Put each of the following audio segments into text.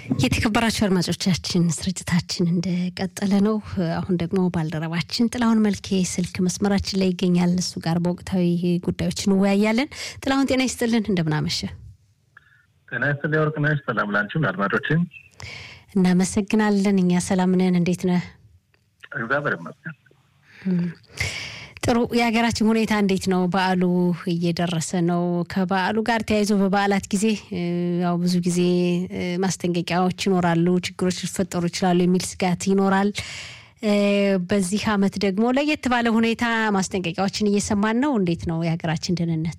የተከበራችሁ አድማጮቻችን ስርጭታችን እንደቀጠለ ነው። አሁን ደግሞ ባልደረባችን ጥላሁን መልኬ ስልክ መስመራችን ላይ ይገኛል። እሱ ጋር በወቅታዊ ጉዳዮች እንወያያለን። ጥላሁን ጤና ይስጥልን፣ እንደምናመሸ። ጤና ይስጥልኝ ወርቅነሽ። ሰላም ላንቺም ለአድማጮችን እናመሰግናለን። እኛ ሰላም ነን። እንዴት ነህ? እግዚአብሔር ይመስገን። ጥሩ። የሀገራችን ሁኔታ እንዴት ነው? በዓሉ እየደረሰ ነው። ከበዓሉ ጋር ተያይዞ በበዓላት ጊዜ ያው ብዙ ጊዜ ማስጠንቀቂያዎች ይኖራሉ፣ ችግሮች ሊፈጠሩ ይችላሉ የሚል ስጋት ይኖራል። በዚህ ዓመት ደግሞ ለየት ባለ ሁኔታ ማስጠንቀቂያዎችን እየሰማን ነው። እንዴት ነው የሀገራችን ደህንነት?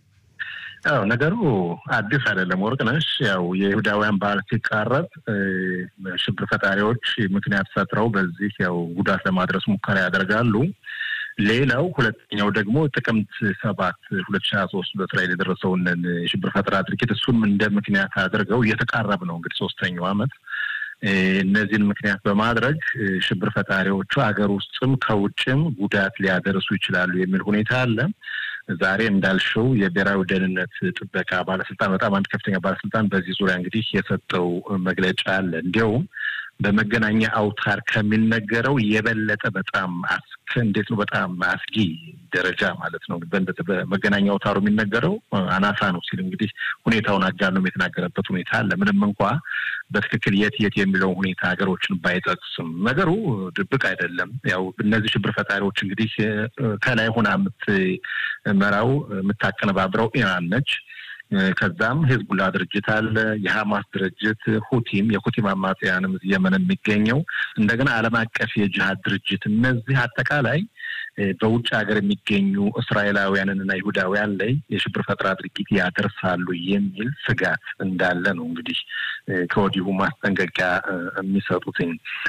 ያው ነገሩ አዲስ አይደለም ወርቅነሽ። ያው የይሁዳውያን በዓል ሲቃረብ ሽብር ፈጣሪዎች ምክንያት ፈጥረው በዚህ ያው ጉዳት ለማድረስ ሙከራ ያደርጋሉ። ሌላው ሁለተኛው ደግሞ ጥቅምት ሰባት ሁለት ሺ ሀያ ሶስት በእስራኤል የደረሰውን የሽብር ፈጠራ ድርጊት እሱም እንደ ምክንያት አድርገው እየተቃረብ ነው እንግዲህ ሶስተኛው ዓመት እነዚህን ምክንያት በማድረግ ሽብር ፈጣሪዎቹ ሀገር ውስጥም ከውጭም ጉዳት ሊያደርሱ ይችላሉ የሚል ሁኔታ አለ። ዛሬ እንዳልሽው የብሔራዊ ደህንነት ጥበቃ ባለስልጣን በጣም አንድ ከፍተኛ ባለስልጣን በዚህ ዙሪያ እንግዲህ የሰጠው መግለጫ አለ። እንዲያውም በመገናኛ አውታር ከሚነገረው የበለጠ በጣም አስክ እንዴት ነው በጣም አስጊ ደረጃ ማለት ነው። በመገናኛ አውታሩ የሚነገረው አናሳ ነው ሲል እንግዲህ ሁኔታውን አጋኖም የተናገረበት ሁኔታ አለ። ምንም እንኳ በትክክል የት የት የሚለውን ሁኔታ ሀገሮችን ባይጠቅስም ነገሩ ድብቅ አይደለም። ያው እነዚህ ሽብር ፈጣሪዎች እንግዲህ ከላይ ሆና የምትመራው የምታቀነባብረው ኢራን ነች። ከዛም ሂዝቡላ ድርጅት አለ፣ የሀማስ ድርጅት፣ ሁቲም የሁቲም አማጽያንም የመን የሚገኘው እንደገና ዓለም አቀፍ የጅሃድ ድርጅት እነዚህ አጠቃላይ በውጭ ሀገር የሚገኙ እስራኤላውያንንና ይሁዳውያን ላይ የሽብር ፈጠራ ድርጊት ያደርሳሉ የሚል ስጋት እንዳለ ነው እንግዲህ ከወዲሁ ማስጠንቀቂያ የሚሰጡትኝ።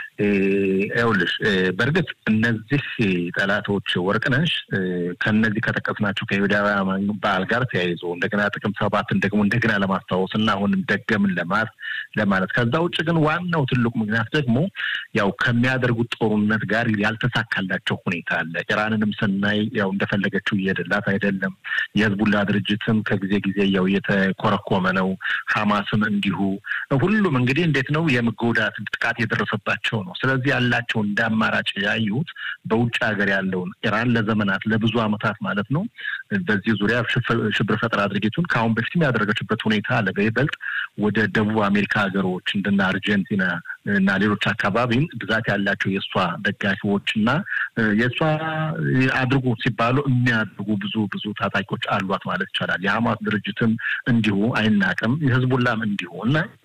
ይኸውልሽ በእርግጥ እነዚህ ጠላቶች ወርቅነሽ ከነዚህ ከጠቀስናቸው ከይሁዳውያን በዓል ጋር ተያይዞ እንደገና ጥቅምት ሰባትን ደግሞ እንደገና ለማስታወስ እና አሁንም ደገምን ለማት ለማለት ከዛ ውጭ ግን ዋናው ትልቁ ምክንያት ደግሞ ያው ከሚያደርጉት ጦርነት ጋር ያልተሳካላቸው ሁኔታ አለ። ኢራንንም ስናይ ያው እንደፈለገችው እየሄደላት አይደለም። የህዝቡላ ድርጅትም ከጊዜ ጊዜ ያው እየተኮረኮመ ነው። ሀማስም እንዲሁ ሁሉም እንግዲህ እንዴት ነው የመጎዳት ጥቃት የደረሰባቸው ነው። ስለዚህ ያላቸው እንደ አማራጭ ያዩት በውጭ ሀገር ያለውን ኢራን ለዘመናት ለብዙ ዓመታት ማለት ነው በዚህ ዙሪያ ሽብር ፈጠራ ድርጊቱን ከአሁን በፊትም ያደረገችበት ሁኔታ አለ። በይበልጥ ወደ ደቡብ አሜሪካ ሀገሮች እንደና አርጀንቲና እና ሌሎች አካባቢም ብዛት ያላቸው የእሷ ደጋፊዎች እና የእሷ አድርጉ ሲባሉ የሚያድርጉ ብዙ ብዙ ታጣቂዎች አሏት ማለት ይቻላል። የሀማስ ድርጅትም እንዲሁ አይናቅም፣ የህዝቡላም እንዲሁ እና